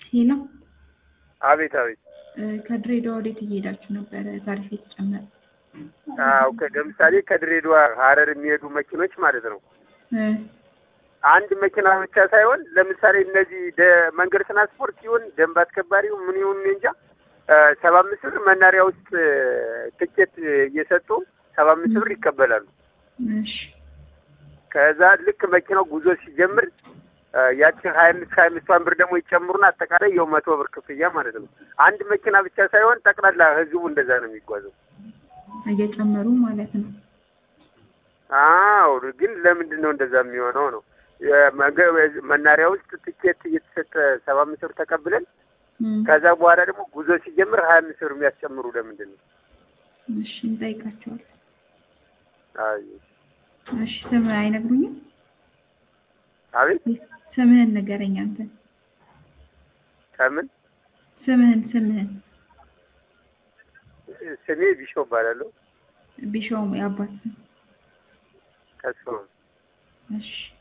ሄሎ አቤት አቤት። ከድሬዳዋ ወዴት እየሄዳችሁ ነበረ? ታሪፍ የተጨመረ አዎ ከ- ለምሳሌ ከድሬዳዋ ሀረር የሚሄዱ መኪኖች ማለት ነው። እ አንድ መኪና ብቻ ሳይሆን ለምሳሌ እነዚህ ደ- መንገድ ትራንስፖርት ሲሆን ደንብ አስከባሪው ምን ይሁን እኔ እንጃ ሰባ አምስት ብር መናሪያ ውስጥ ትኬት እየሰጡ ሰባ አምስት ብር ይቀበላሉ። እሺ ከዛ ልክ መኪናው ጉዞ ሲጀምር እ ያችን ሀያ አምስት ሀያ አምስቷን ብር ደግሞ ይጨምሩና አጠቃላይ የው መቶ ብር ክፍያ ማለት ነው። አንድ መኪና ብቻ ሳይሆን ጠቅላላ ህዝቡ እንደዛ ነው የሚጓዘው። እየጨመሩ ማለት ነው። አዎ ግን ለምንድን ነው እንደዛ የሚሆነው ነው? የመገ- መናሪያ ውስጥ ትኬት እየተሰጠ ሰባ አምስት ብር ተቀብለን እም፣ ከዛ በኋላ ደግሞ ጉዞ ሲጀምር ሀያ አምስት ብር የሚያስጨምሩ ለምንድን ነው? እሺ እንጠይቃቸዋለን። አይ እሺ ስምህ አይነግሩኝም? አቤት ስምህን ንገረኝ አንተ። ከምን ስምህን ስምህን ስሜ ቢሾ እባላለሁ። ቢሾም የአባት ስም። ከሱ እሺ